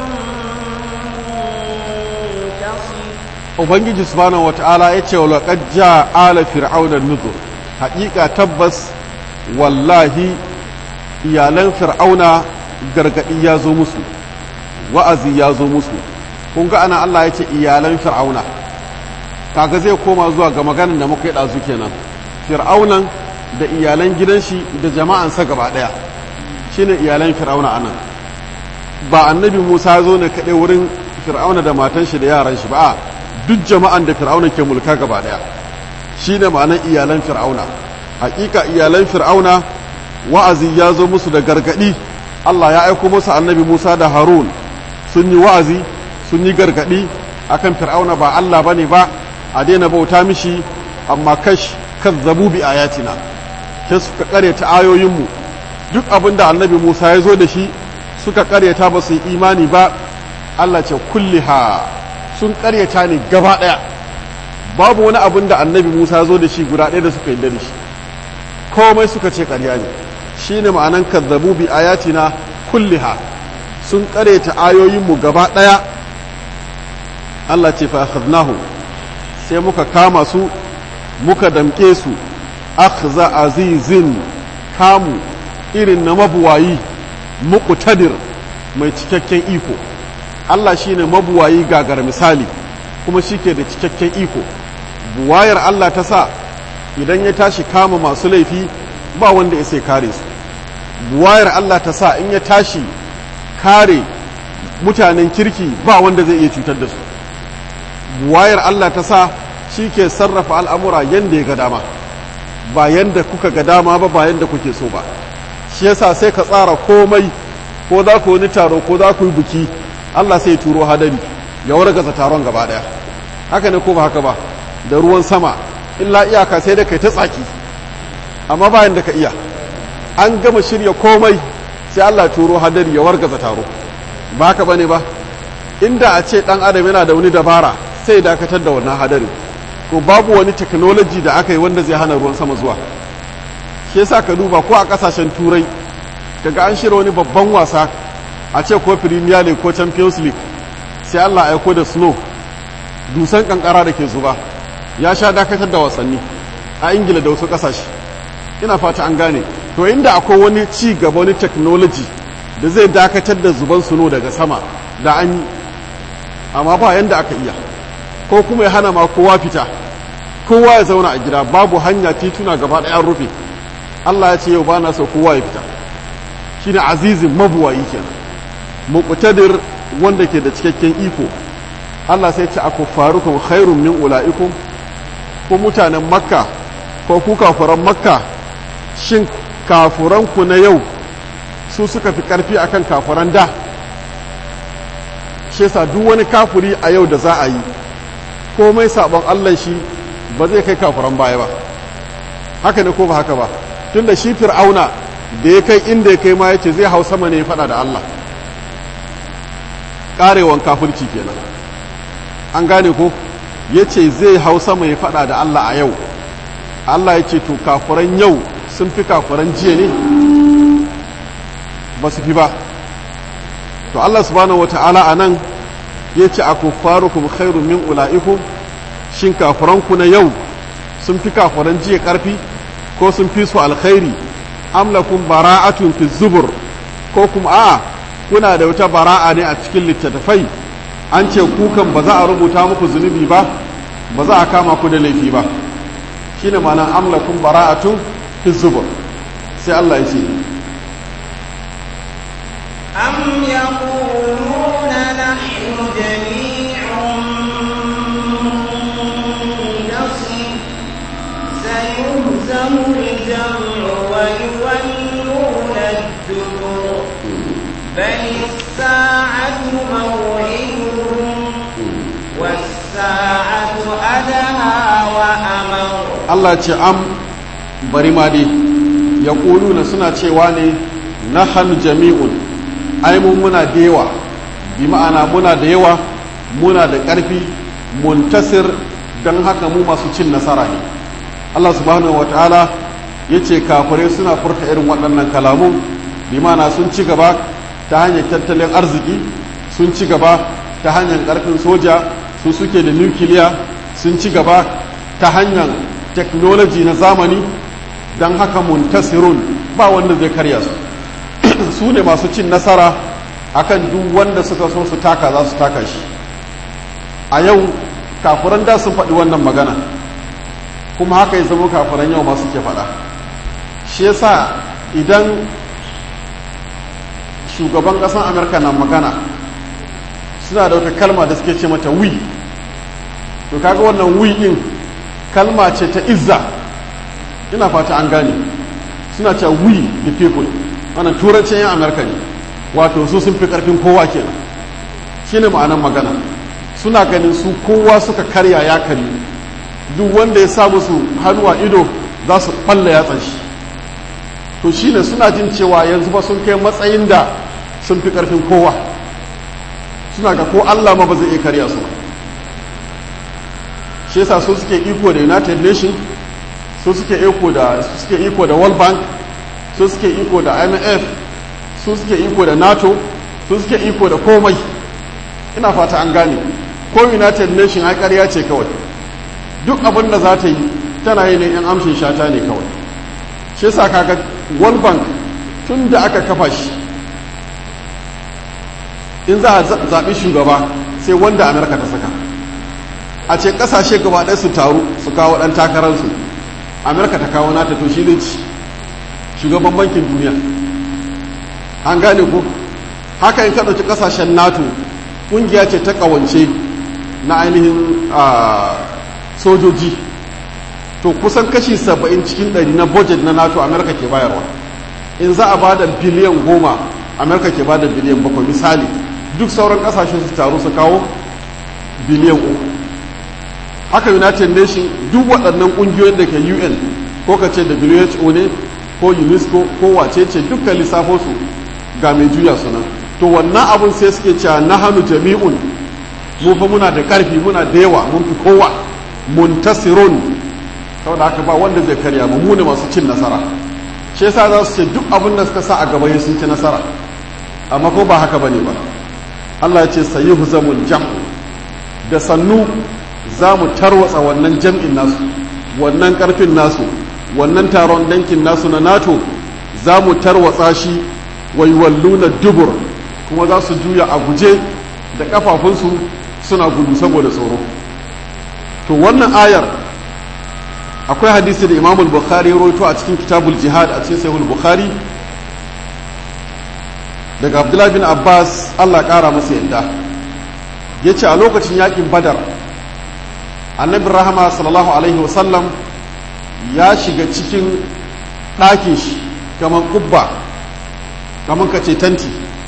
منتصر ubangiji subhanahu wata'ala ya ce wa laqad jaa ala fir'auna nuzur haƙiƙa tabbas wallahi iyalan fir'auna gargadi ya zo musu wa'azi ya zo musu kun ga ana Allah ya ce iyalan fir'auna kaga zai koma zuwa ga maganin da muka yi ɗazu kenan fir'aunan da iyalan gidan shi da jama'ansa gaba ɗaya shine iyalan fir'auna anan ba annabi musa zo ne kaɗai wurin fir'auna da matan shi da yaran shi ba duk jama'an da fir'auna ke mulka gaba ɗaya shine ma'anar iyalan fir'auna hakika iyalan fir'auna wa'azi ya zo musu da gargaɗi Allah ya aiko musu annabi Musa da Harun sun yi wa'azi sun yi gargaɗi akan fir'auna ba Allah bane ba a daina bauta mishi amma kash kazzabu bi ayatina sai suka karyata ayoyinmu duk abin da annabi Musa ya zo da shi suka karyata ba su yi imani ba Allah ce kulliha sun karyata ne gaba ɗaya babu wani abin da annabi musa zo da shi guda ɗaya da suka yarda da shi komai suka ce ƙarya ne shine ma'anan kazzabu bi ayatina kulliha sun ƙareta ayoyinmu gaba ɗaya Allah ce fa akhadnahu sai muka kama su muka damke su akhza azizin kamu irin na mabuwayi muqtadir mai cikakken iko Allah shine mabuwayi gagar misali kuma shike da cikakken iko buwayar Allah ta sa idan ya tashi kama masu laifi ba wanda ya sai kare su buwayar Allah ta sa in ya tashi kare mutanen kirki ba wanda zai iya cutar da su buwayar Allah ta sa shi ke sarrafa al'amura yadda ya ga dama ba yadda kuka ga dama ba ba yadda kuke so ba shi yasa sai ka tsara komai ko za ku wani taro ko za ku yi buki Allah sai turo hadari ya wargaza taron gaba daya haka ne ko ba haka ba da ruwan sama illa iyaka sai da kai ta tsaki amma bayan da ka iya an gama shirya komai sai Allah turo hadari ya wargaza taro ba haka bane ba inda a ce dan adam yana da wani dabara sai dakatar da wannan hadari to babu wani technology da aka yi wanda zai hana ruwan sama zuwa shi yasa ka duba ko a kasashen turai kaga an shirya wani babban wasa a ce ko premier league ko champions league sai Allah aiko da snow dusan kankara da ke zuba ya sha dakatar da wasanni a ingila da wasu kasashe ina fata an gane to inda akwai wani ci gaba wani technology da zai dakatar da zuban suno daga sama da an yi amma ba yanda aka iya ko kuma ya hana ma kowa fita kowa ya zauna a gida babu hanya tituna gaba ɗaya rufe Allah ya ce yau ba na so kowa ya fita shine azizin mabuwayi kenan muqtadir wanda ke da cikakken iko Allah sai ce aku farukum khairun min ulaikum ko mutanen makka ko ku kafuran makka shin kafuranku na yau su suka fi karfi akan kafuran da shi yasa duk wani kafuri a yau da za a yi komai sabon Allah shi ba zai kai kafuran baya ba haka ne ko ba haka ba tunda shi fir'auna da ya kai inda ya kai ma yace zai hau sama ne ya fada da Allah karewan kafirci kenan an gane ko yace zai hau sama ya fada da Allah a yau Allah ya ce to kafuran yau sun fi kafuran jiya ne ba su fi ba to Allah subhanahu wata'ala a nan ya ce a kuffarukum khairu min ula'ikum shin kafuranku na yau sun fi kafuran jiya karfi ko sun fi su alkhairi amlakum bara'atun fi zubur ko kuma a kuna da wata bara'a ne a cikin littattafai an ce kukan ba za a rubuta muku zunubi ba ba za a kama ku da laifi ba shine ma'anar amlakum bara'atun fi zubur sai Allah ya ce أم يقولون نحن جميع منتصر سيهزم الجمع ويولون الدبر بل الساعة موعدهم والساعة أدهى وأمر Allah ce am bari ma dai ya na suna cewa ne na hannu jami'un ai mun muna da yawa bi ma'ana muna da yawa muna da ƙarfi muntasir don haka mu masu cin nasara ne Allah subhanahu wa ta'ala ya ce kafirai suna furta irin waɗannan kalamun bi ma'ana sun ci gaba ta hanyar tattalin arziki sun ci gaba ta hanyar ƙarfin soja su suke da nukiliya sun ci gaba ta hanyar technology na zamani don haka muntasirun ba wanda zai karya su su ne masu cin nasara akan duk wanda suka so su taka za su taka shi a yau kafuran da sun faɗi wannan magana kuma haka ya zama kafuran yau masu ke faɗa shi yasa idan shugaban ƙasar amurka na magana suna da wata kalma da suke ce mata wi to kaga wannan wi ɗin kalma ce ta izza ina fata an gane suna cewa we the people wannan turancin yan amurka ne wato su sun fi karfin kowa kenan shine ma'anar magana suna ganin su kowa suka karya ya kari duk wanda ya sa musu hannu a ido za su balla yatsan shi to shine suna jin cewa yanzu ba sun kai matsayin da sun fi karfin kowa suna ga ko allah ma ba zai iya karya su ba shi yasa su suke iko da united nation su suke iko da su suke iko da world bank su suke iko da imf su suke iko da nato su suke iko da komai ina fata an gane ko united nation ai ƙarya ce kawai duk abin da za ta yi tana yi ne yan amshin shata ne kawai shi yasa kaga world bank tun da aka kafa shi in za a zaɓi shugaba sai wanda amerika ta saka a ce ƙasashe gaba ɗaya su taru su kawo ɗan takararsu amerika ta kawo nata to shi ne ci shugaban bankin duniya an gane ku haka in ka ɗauki ƙasashen nato ƙungiya ce ta ƙawance na ainihin sojoji to kusan kashi saba'in cikin ɗari na budget na nato amerika ke bayarwa in za a ba da biliyan goma amerika ke ba da biliyan bakwai misali duk sauran ƙasashe su taru su kawo biliyan uku haka united nation duk waɗannan ƙungiyoyin da ke un ko ka ce who ne ko unesco ko wace ce dukkan lissafosu ga mai juya sunan to wannan abun sai suke cewa na hannu jami'un mu fa muna da ƙarfi muna da yawa mun fi kowa muntasirun saboda haka ba wanda zai karya mu mu ne masu cin nasara shi yasa za su ce duk abin da suka sa a gaba sun ci nasara amma ko ba haka bane ba Allah ya ce sayyuhu zamul jam da sannu za mu tarwatsa wannan jam'in nasu wannan karfin nasu wannan taron dankin nasu na nato za mu tarwatsa shi waiwalluna dubur kuma za su juya a guje da kafafunsu suna gudu saboda tsoro to wannan ayar akwai hadisi da imamul bukhari roto a cikin kitabul jihad a cikin sahihul bukhari daga abdullahi bin abbas allah kara masa yadda ya ce a lokacin yakin badar annabin rahama sallallahu alaihi wasallam ya shiga cikin ɗakin shi kamar kubba kamar ka ce tanti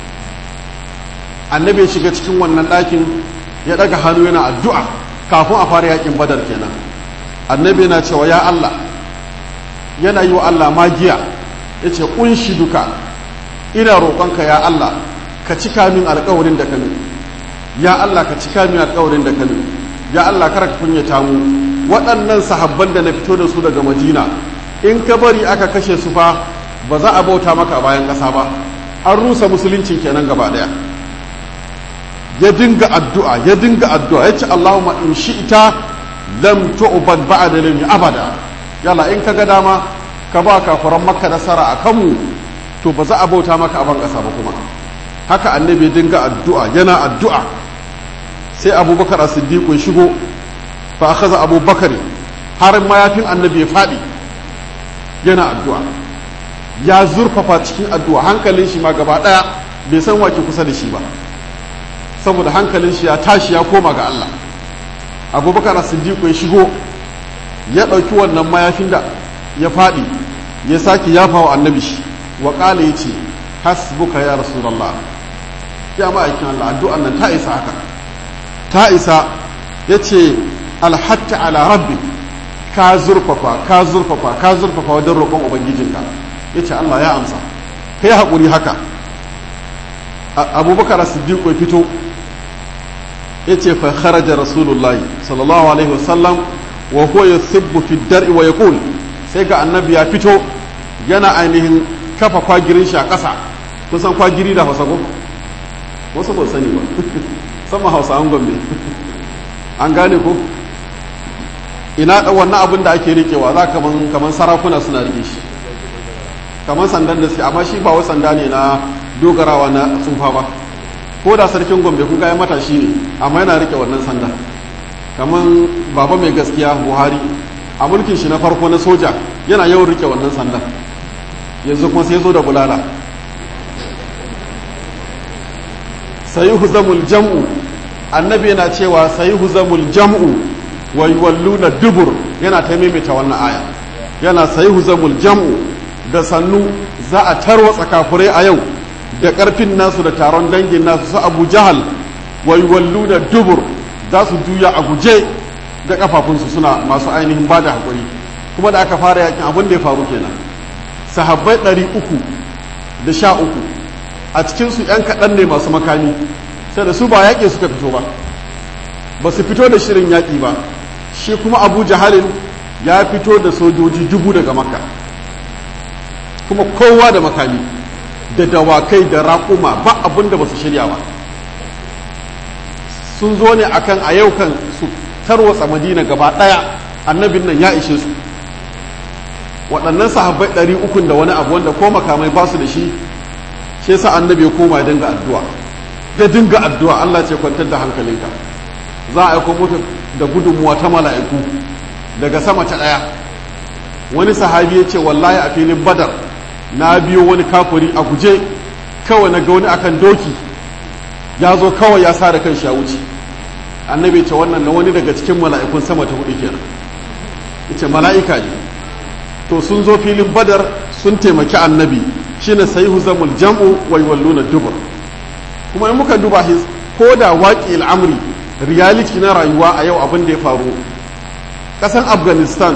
annabi ya shiga cikin wannan ɗakin ya ɗaga hannu yana addu'a kafin a fara yakin badar kenan annabi yana cewa ya Allah yana yi wa Allah magiya ya ce ƙunshi duka ina roƙonka ya Allah ka cika min alƙawarin da ka ya Allah ka cika min alƙawarin da ka ya Allah kar ka kunyata mu waɗannan sahabban da na fito da su daga Madina in ka bari aka kashe su fa ba za a bauta maka a bayan ƙasa ba an rusa musuluncin kenan gaba ɗaya ya dinga addu'a ya dinga addu'a ya ce Allahumma in shi'ita lam tu'bad ba'da lami abada yalla in kaga dama ka ba kafiran makka nasara a kanmu to ba za a bauta maka a ban ƙasa ba kuma haka annabi ya dinga addu'a yana addu'a sai abubakar as-siddiq ya shigo fa akhadha abubakar har mayafin annabi ya fadi yana addu'a ya zurfafa cikin addu'a hankalin shi ma gaba daya bai san wake kusa da shi ba saboda hankalin shi ya tashi ya koma ga Allah abubakar as-siddiq ya shigo ya ɗauki wannan mayafin da ya faɗi ya sake yafa wa annabi shi wa ƙala ya ce hasbuka ya rasulallah ya ma'aikin Allah addu'an nan ta isa haka ta isa ya ce alhatta ala rabbi ka zurfafa ka zurfafa ka zurfafa wajen roƙon ubangijinka ya ce Allah ya amsa ka yi haƙuri haka abubakar siddiq ya fito ya ce fa kharaja rasulullah sallallahu alaihi wasallam wa huwa yusibbu fi dar'i wa yaqul sai ga annabi ya fito yana ainihin kafa kwagirin shi a ƙasa kun san kwagiri da hausa ko wasu ba sani ba sama hausa an gombe an gane ko ina wannan abin da ake rikewa za kaman kaman sarakuna suna rike shi kaman sandan da suke amma shi ba wai sanda ne na dogarawa na tsufa ba ko da sarkin gombe kun ya matashi ne amma yana rike wannan sanda kaman baba mai gaskiya buhari a mulkin shi na farko na soja yana yawan rike wannan sandan yanzu kuma sai zo da bulala sayi huzamul jam'u annabi yana cewa sayi huzamul jam'u wa yuwalluna dubur yana ta maimaita wannan aya yana sayi huzamul jam'u da sannu za a tarwatsa kafurai a yau da karfin nasu da taron dangin nasu su abu jahal wa yuwalluna dubur za su juya a guje da kafafunsu suna masu ainihin ba da haƙuri kuma da aka fara yakin abin da ya faru kenan sahabbai ɗari uku da sha uku a cikinsu ‘yan kaɗan ne masu makami sai da su ba yaƙi suka fito ba ba su fito da shirin yaƙi ba shi kuma abu jahalin ya fito da sojoji dubu daga makka kuma kowa da makami da dawakai da raƙuma ba abin da ba su shirya ba sun zo ne akan a yau kan su tarwatsa madina gaba ɗaya annabin nan ya ishe su waɗannan sahabbai ɗari ukun da wani abu wanda ko makamai ba su da shi shi yasa annabi ya koma ya dinga addu'a da dinga addu'a Allah ce kwantar da hankalinka za a aiko mutu da gudunmuwa ta mala'iku daga sama ta ɗaya wani sahabi ya ce wallahi a filin badar na biyo wani kafuri a guje kawai na ga wani akan doki ya zo kawai ya sa da kan ya wuce annabi ce wannan na wani daga cikin mala'ikun sama ta hudu kenan ita mala'ika ne to sun zo filin badar sun taimaki annabi shine sayihu zamul jam'u wa yawalluna dubur kuma in muka duba his ko da waƙi al'amri reality na rayuwa a yau abin da ya faru ƙasan afghanistan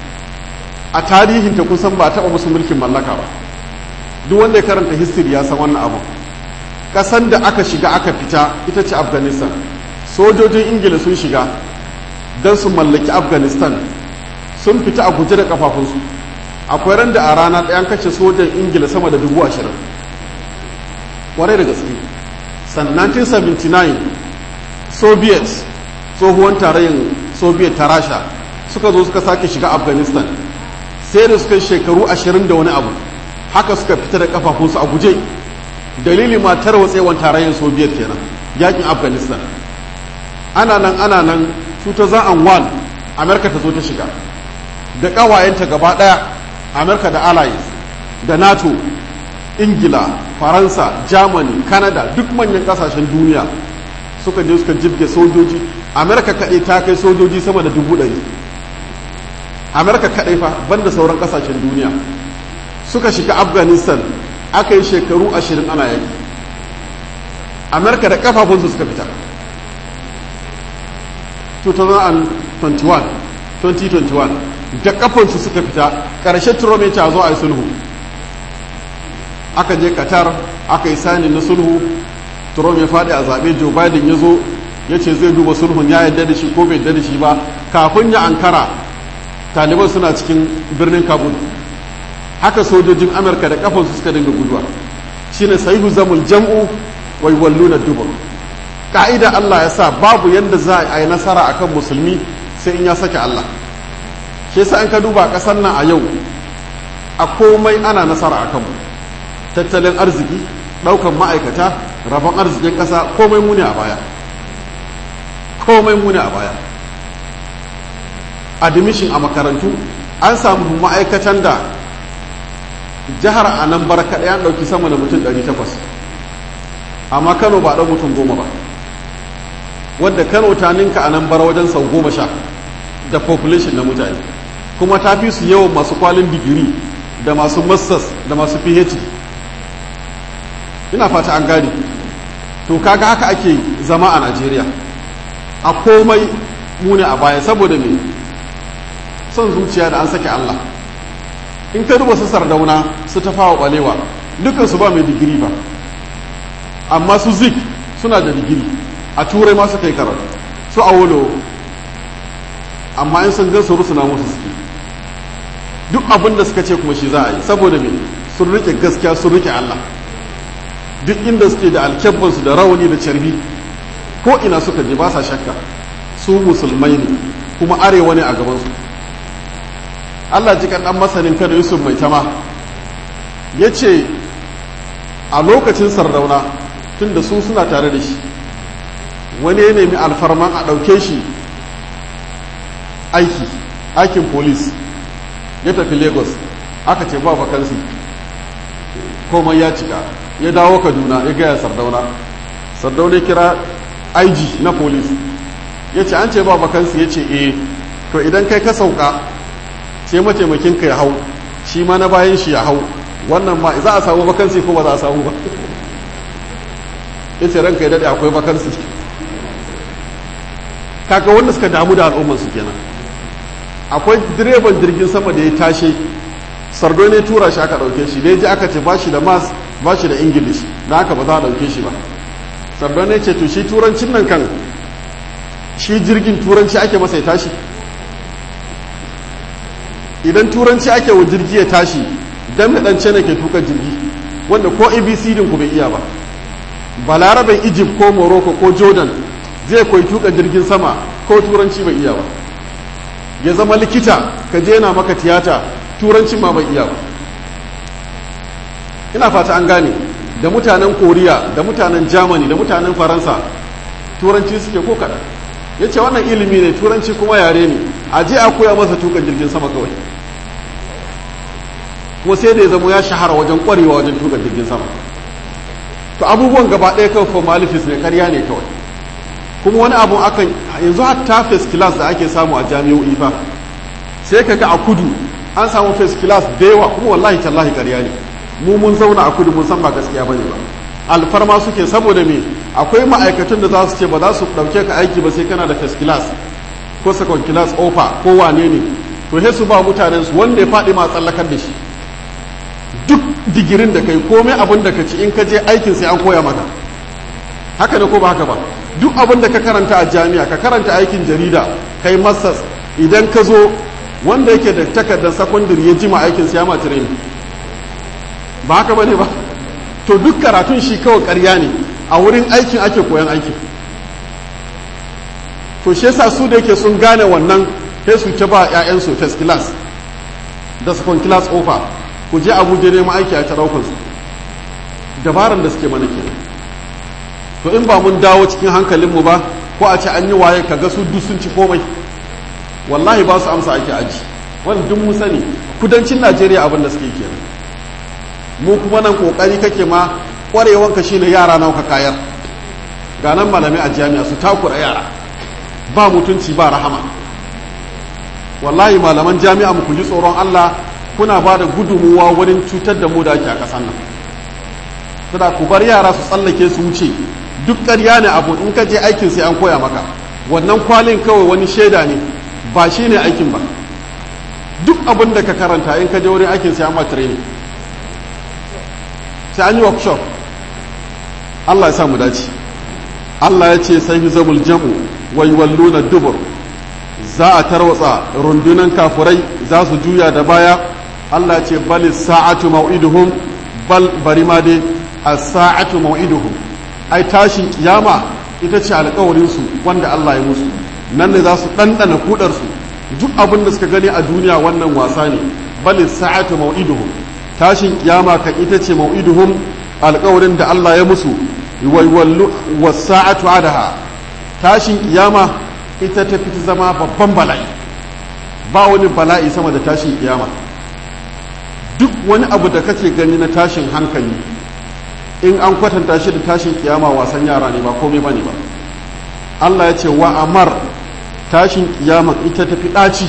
a tarihin ta kusan ba taɓa musu mulkin mallaka ba duk wanda ya karanta history ya san wannan abu ƙasan da aka shiga aka fita ita ce afghanistan sojojin ingila sun shiga don su mallaki afghanistan sun fita a guje da kafafunsu akwai ran da a rana ɗayan kashe sojan ingila sama da dubu ashirin kwarai da gaske san 1979 soviet tsohuwan tarayyar soviet ta rasha suka zo suka sake shiga afghanistan sai da suka shekaru ashirin da wani abu haka suka fita da kafafunsu a guje dalili ma tarwatsewan tarayyar soviet kenan yakin afghanistan ana nan ana nan 2001 amerika ta zo ta shiga da ƙawayenta gaba ɗaya amerika da allies da nato ingila faransa germany canada duk manyan ƙasashen duniya suka je suka jibge sojoji amerika kaɗai ta kai sojoji sama da dubu ɗari amerika kaɗai fa banda sauran ƙasashen duniya suka shiga afghanistan aka yi shekaru ashirin ana yaki amerika da kafafunsu suka fita 2021 2021 da kafansu suka fita ƙarshe turome ta zo a yi sulhu aka je qatar aka yi sani na sulhu trump ya faɗi a zaɓe joe biden ya zo ya ce zai duba sulhun ya yarda da shi ko bai yarda da shi ba kafin ya ankara taliban suna cikin birnin kabul haka sojojin amurka da kafansu suka dinga guduwa shine sahihu zamul jam'u wai walluna dubur ka'ida allah ya sa babu yadda za a yi nasara akan musulmi sai in ya sake allah shi yasa an ka duba ƙasar nan a yau a komai ana nasara a kanmu tattalin arziki ɗaukan ma'aikata rabon arzikin ƙasa komai muni a baya komai muni a baya admission a makarantu an samu ma'aikatan da jihar a nan bar kaɗai an ɗauki sama da mutum 800 amma kano ba ɗan mutum goma ba wadda kano ta ninka a nan bar wajen sau goma sha da population na mutane kuma ta fi su yawan masu kwalin digiri da masu masters da masu phd ina fata an gane to kaga haka ake zama a najeriya a komai mune a baya saboda me son zuciya da an sake allah in ka duba su sardauna su ta fawa balewa dukansu ba mai digiri ba amma su zik suna da digiri a turai ma suka yi karatu su awolo amma in sun gan su rusuna musu suke duk abin da suka ce kuma shi za a yi saboda me sun rike gaskiya sun rike Allah duk inda suke da alkyabbansu da rawani da carbi ko ina suka je ba sa shakka su musulmai ne kuma arewa ne a gabansu Allah ji dan masanin kada Yusuf mai tama ya ce a lokacin sardauna tun da su suna tare da shi wani ya nemi alfarman a ɗauke shi aiki aikin polis ya tafi lagos aka ce ba vakansi komai ya cika ya dawo kaduna ya gaya sardauna sardauna ya kira ig na polis ya ce an ce ba vakansi ya ce eh to idan kai ka sauka ce mataimakinka ya hau shi ma na bayan shi ya hau wannan ma za a samu vakansi ko ba za a samu ba ya ce ranka ya daɗe akwai vakansi kaga wanda suka damu da al'ummarsu kenan akwai direban jirgin sama da ya tashe sardo ne tura shi aka ɗauke shi da ya ji aka ce ba shi da mas ba shi da ingilish da haka ba za a ɗauke shi ba sardo ne ce to shi turancin nan kan shi jirgin turanci ake masa ya tashi idan turanci ake wa jirgi ya tashi dan da dan ne ke tuka jirgi wanda ko abc din ku bai iya ba balaraben egypt ko morocco ko jordan zai koyi tuka jirgin sama ko turanci bai iya ba ya zama likita ka je yana maka tiyata turanci ma bai iya ba ina fata an gane da mutanen koriya da mutanen germany da mutanen faransa turanci suke ko kaɗan ya ce wannan ilimi ne turanci kuma yare ne a je a koya masa tuka jirgin sama kawai kuma sai da ya zama ya shahara wajen kwarewa wajen tuka jirgin sama to abubuwan gaba ɗaya kawai formalities ne karya ne kawai kuma wani abu akan yanzu hatta first class da ake samu a jami'o'i fa sai ka ga a kudu an samu first class da yawa kuma wallahi tallahi karya ne mu mun zauna a kudu mun san ba gaskiya bane ba alfarma suke saboda me akwai ma'aikatan da za su ce ba za su ɗauke ka aiki ba sai kana da first class ko second class offer ko wane ne to sai su ba mutanen su wanda ya faɗi ma tsallakar da shi duk digirin da kai komai abin da ka ci in ka je aikin sai an koya maka haka ne ko ba haka ba duk abin da ka karanta a jami'a ka karanta aikin jarida kai masters idan ka zo wanda yake da takardar secondary ya jima aikin sai ya ma training ba haka bane ba to duk karatun shi kawai ƙarya ne a wurin aikin ake koyan aikin to shi yasa su da yake sun gane wannan sai su ta ba 'ya'yansu first class da second class offer ku je abuja neman aiki a taraukar su dabaran da suke mana kenan to in ba mun dawo cikin hankalinmu ba ko a ce an yi waye kaga su duk sun ci komai wallahi ba su amsa ake aji wanda duk mun sani kudancin najeriya abin da suke kenan mu kuma nan kokari kake ma kwarewanka shine yara nawa ka kayar ga nan malamai a jami'a su takura yara ba mutunci ba rahama wallahi malaman jami'a mu ku ji tsoron Allah kuna ba da gudunmuwa wurin cutar da mu da ake a ƙasar nan saboda ku bar yara su tsallake su wuce duk ƙarya ne abu in ka je aikin sai an koya maka wannan kwalin kawai wani shaida ne ba shi ne aikin ba duk abin da ka karanta in ka je wurin aikin sai an ma training sai an yi workshop Allah ya sa mu dace Allah ya ce sai zamul jam'u wai walluna dubur za a tarwatsa rundunan kafurai za su juya da baya Allah ce bali sa'atu mau'iduhum bal bari ma dai as-sa'atu mau'iduhum ai tashin kiyama ita ce alƙawarin su wanda Allah ya musu nan ne za su ɗanɗana kudar su duk abin da suka gani a duniya wannan wasa ne bali sa'atu mau'iduhum tashin kiyama kan ita ce mau'iduhum alƙawarin da Allah ya musu waiwallu was-sa'atu adaha tashin kiyama ita ta fi zama babban bala'i ba wani bala'i sama da tashin kiyama duk wani abu da kake gani na tashin hankali in an kwatanta shi da tashin kiyama wasan yara ne ba komai bane ba Allah ya ce wa amar tashin kiyama ita ta fi ɗaci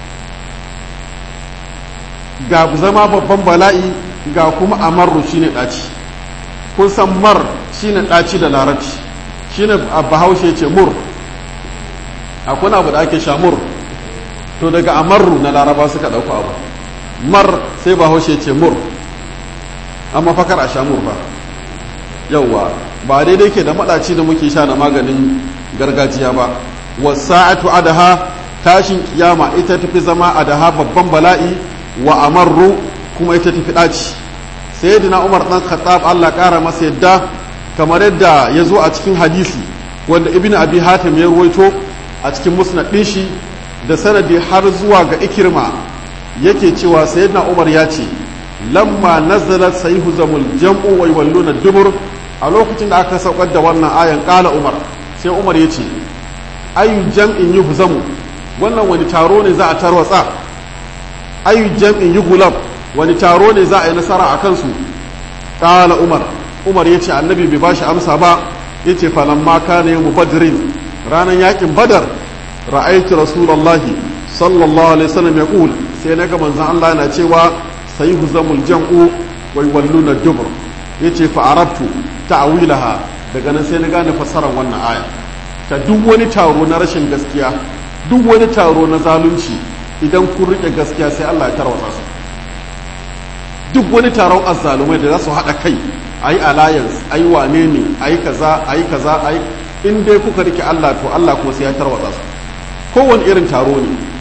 ga zama babban bala'i ga kuma amarru shine ɗaci kun san mar shine ɗaci da larabci shine bahaushe ce mur akwai abu da ake shamur to daga amarru na laraba suka ɗauka abu mar sai bahaushe ce mur amma fakar a shamur ba yauwa ba daidai ke da maɗaci da muke sha na maganin gargajiya ba wasa'atu adaha tashin kiyama ita tafi zama adaha babban bala'i wa amarru kuma ita tafi ɗaci sayyidina umar ɗan khattab Allah ƙara masa yadda kamar yadda ya zo a cikin hadisi wanda ibn abi hatim ya ruwaito a cikin musnad ɗin shi da sanadi har zuwa ga ikirma yake cewa sayyidina umar ya ce lamma nazalat sayhu zamul jam'u wa yawalluna dubur a lokacin da aka saukar da wannan ayan kala umar sai umar ya ce ayu jam'in yuhzamu wannan wani taro ne za a tarwatsa ayu jam'in yugulab wani taro ne za a yi nasara a kansu kala umar umar ya ce annabi bai bashi amsa ba ya ce falamma kana yawmu badrin ranar yakin badar ra'aitu rasulullahi sallallahu alaihi wasallam yaqul sai na ga manzon Allah yana cewa sayhu zamul jam'u wa yawalluna dubur yace fa arabtu ta'wilaha daga nan sai na gane fassarar wannan aya ta duk wani taro na rashin gaskiya duk wani taro na zalunci idan kun rike gaskiya sai Allah ya tarwatsa su duk wani taron azzalumai da za su haɗa kai ayi alliance ayi wane ne ayi kaza ayi kaza ayi in dai kuka rike Allah to Allah kuma sai ya tarwatsa su kowane irin taro ne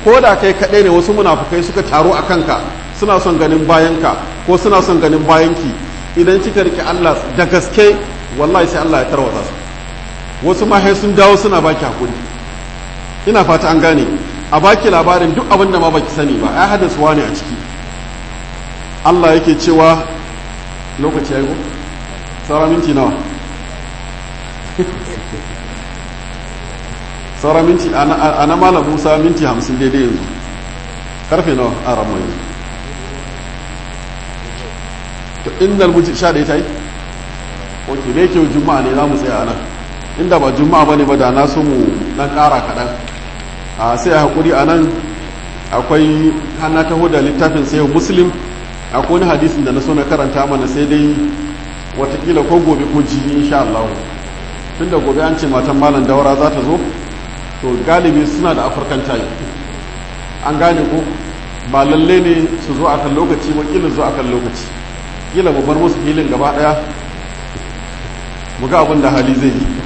ko da kai kaɗai ne wasu munafukai suka taru a kanka suna son ganin bayanka ko suna son ganin bayanki idan kika rike Allah da gaske wallahi sai Allah ya tarwata su wasu ma sun dawo suna baki hakuri ina fata an gane a baki labarin duk abin da ma baki sani ba ai hadis wani a ciki Allah yake cewa lokaci ya yi ko saura minti nawa saura minti ana malam musa minti hamsin daidai yanzu karfe nawa a ramon yanzu to inda albuci sha da ta yi ok da yake juma'a ne za mu tsaya nan inda ba juma'a ba ne ba da na so mu dan kara kaɗan a sai a haƙuri a nan akwai hana taho da littafin sayo muslim akwai wani hadisin da na so na karanta mana sai dai watakila ko gobe ko jibi insha Allah tun da gobe an ce matan malam daura za ta zo to galibi suna da afirkan tayi an gane ko ba lalle ne su zo akan lokaci ba kila zo akan lokaci kila mu bar musu filin gaba daya mu ga abin da hali zai yi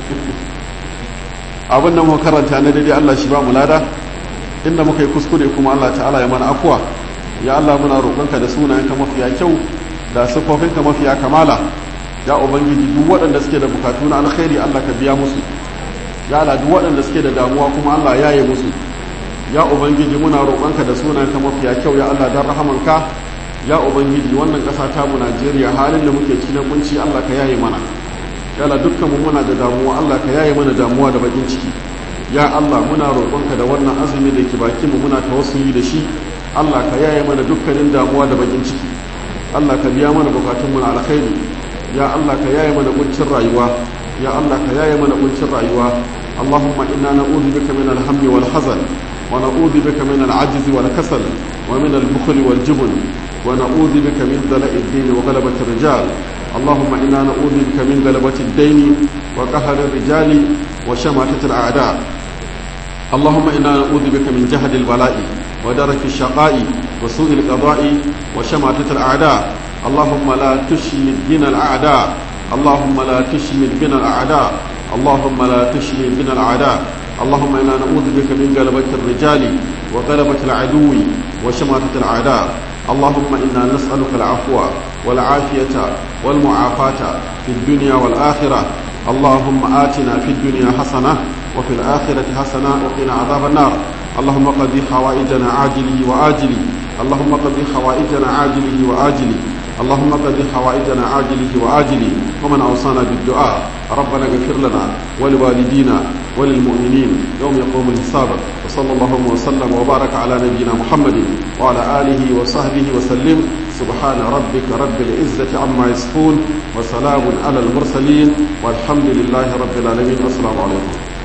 abin da muka karanta na daidai Allah shi ba mu lada inda muka yi kuskure kuma Allah ta'ala ya mana afuwa ya Allah muna roƙonka da sunayenka mafiya kyau da siffofinka mafiya kamala ya ubangiji duk waɗanda suke da bukatu na alkhairi Allah ka biya musu ya Allah duk waɗanda suke da damuwa kuma Allah ya yi musu ya ubangiji muna roƙonka da sunayenka mafiya kyau ya Allah dan rahamanka ya ubangiji wannan ƙasa ta mu Najeriya halin da muke cikin kunci Allah ka yaye mana ya Allah dukkan mu muna da damuwa Allah ka yaye mana damuwa da bakin ciki ya Allah muna roƙonka da wannan azumi da ke bakin mu muna tawassuli da shi Allah ka yaye mana dukkanin damuwa da bakin ciki Allah ka biya mana bukatun mu na alkhairi ya Allah ka yaye mana kuncin rayuwa ya Allah ka yaye mana kuncin rayuwa Allahumma inna na'udhu bika min al-hammi wal hazan wa na'udhu bika min al-'ajz wal kasal wa min al-bukhl wal jubn wa na'udhu bika min dala'i ad-din wa ghalabati ar-rijal اللهم إنا نعوذ بك من غلبة الدين وقهر الرجال وشماتة الأعداء اللهم إنا نعوذ بك من جهد البلاء ودرك الشقاء وسوء القضاء وشماتة الأعداء اللهم لا تشمت بنا الأعداء اللهم لا تشمت بنا الأعداء اللهم لا تشمت بنا الأعداء اللهم إنا نعوذ بك من غلبة الرجال وغلبة العدو وشماتة الأعداء اللهم إنا نسألك العفو والعافية والمعافاة في الدنيا والآخرة اللهم آتنا في الدنيا حسنة وفي الآخرة حسنة وقنا عذاب النار اللهم قضي حوائجنا عاجله وآجله اللهم قضي حوائجنا عاجله وآجله اللهم قضي حوائجنا عاجله وآجله ومن أوصانا بالدعاء ربنا اغفر لنا ولوالدينا وللمؤمنين يوم يقوم الحساب وصلى الله وسلم وبارك على نبينا محمد وعلى آله وصحبه وسلم سبحان ربك رب العزة عما يصفون وسلام على المرسلين والحمد لله رب العالمين والسلام عليكم